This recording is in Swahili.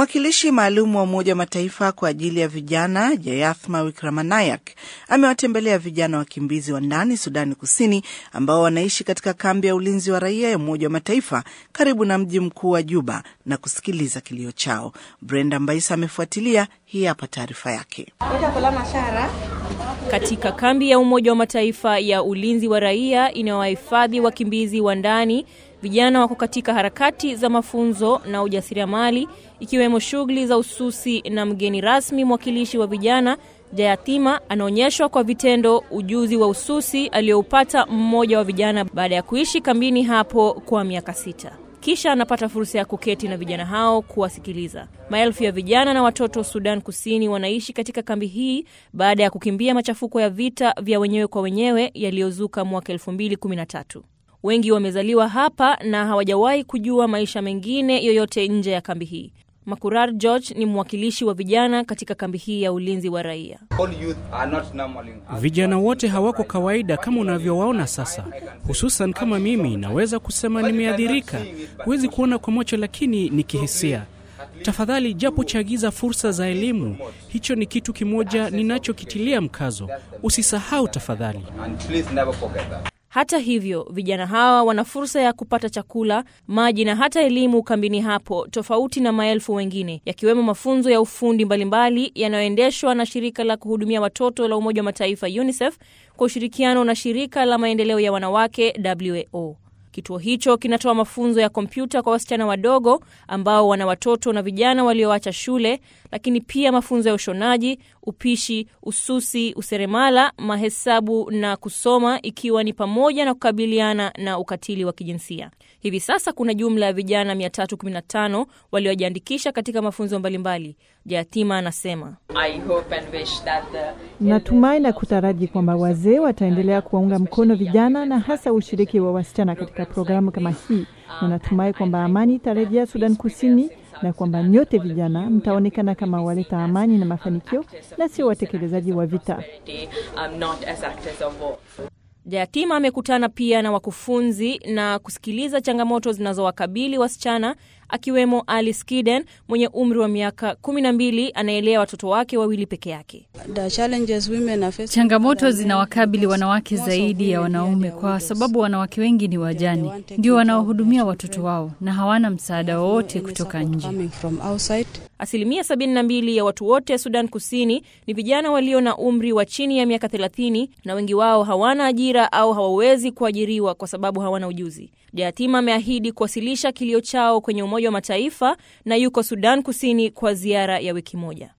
Mwakilishi maalum wa Umoja wa Mataifa kwa ajili ya vijana Jayathma Wickremanayak amewatembelea vijana wakimbizi wa ndani Sudani Kusini ambao wanaishi katika kambi ya ulinzi wa raia ya Umoja wa Mataifa karibu na mji mkuu wa Juba na kusikiliza kilio chao. Brenda Mbaisa amefuatilia. Hii hapa taarifa yake. Katika kambi ya Umoja wa Mataifa ya ulinzi wa raia inayowahifadhi wakimbizi wa ndani, vijana wako katika harakati za mafunzo na ujasiriamali, ikiwemo shughuli za ususi, na mgeni rasmi mwakilishi wa vijana Jayatima anaonyeshwa kwa vitendo ujuzi wa ususi aliyoupata mmoja wa vijana baada ya kuishi kambini hapo kwa miaka sita. Kisha anapata fursa ya kuketi na vijana hao kuwasikiliza. Maelfu ya vijana na watoto Sudan Kusini wanaishi katika kambi hii baada ya kukimbia machafuko ya vita vya wenyewe kwa wenyewe yaliyozuka mwaka 2013. Wengi wamezaliwa hapa na hawajawahi kujua maisha mengine yoyote nje ya kambi hii. Makurar George ni mwakilishi wa vijana katika kambi hii ya ulinzi wa raia. Vijana wote hawako kawaida kama unavyowaona sasa, hususan kama mimi. Naweza kusema nimeathirika. Huwezi kuona kwa macho, lakini ni kihisia. Tafadhali, japo chagiza fursa za elimu. Hicho ni kitu kimoja ninachokitilia mkazo. Usisahau tafadhali. Hata hivyo, vijana hawa wana fursa ya kupata chakula, maji na hata elimu kambini hapo, tofauti na maelfu wengine, yakiwemo mafunzo ya ufundi mbalimbali yanayoendeshwa na shirika la kuhudumia watoto la Umoja wa Mataifa UNICEF kwa ushirikiano na shirika la maendeleo ya wanawake WAO. Kituo hicho kinatoa mafunzo ya kompyuta kwa wasichana wadogo ambao wana watoto na vijana walioacha shule, lakini pia mafunzo ya ushonaji, upishi, ususi, useremala, mahesabu na kusoma, ikiwa ni pamoja na kukabiliana na ukatili wa kijinsia. Hivi sasa kuna jumla ya vijana 315 waliojiandikisha katika mafunzo mbalimbali. Jayatima anasema Natumai na kutaraji kwamba wazee wataendelea kuwaunga mkono vijana na hasa ushiriki wa wasichana katika programu kama hii, na natumai kwamba amani itarejea Sudan Kusini na kwamba nyote vijana mtaonekana kama waleta amani na mafanikio na sio watekelezaji wa vita. Jayatima amekutana pia na wakufunzi na kusikiliza changamoto zinazowakabili wasichana akiwemo Alice Kiden mwenye umri wa miaka kumi na mbili anaelea watoto wake wawili peke yake. Changamoto zinawakabili wanawake zaidi ya wanaume kwa sababu wanawake wengi ni wajane, ndio wanaohudumia watoto wao na hawana msaada wowote kutoka nje. Asilimia 72 ya watu wote Sudan Kusini ni vijana walio na umri wa chini ya miaka 30 na wengi wao hawana ajira au hawawezi kuajiriwa kwa sababu hawana ujuzi. Jayatima ameahidi kuwasilisha kilio chao kwenye Umoja wa Mataifa na yuko Sudan Kusini kwa ziara ya wiki moja.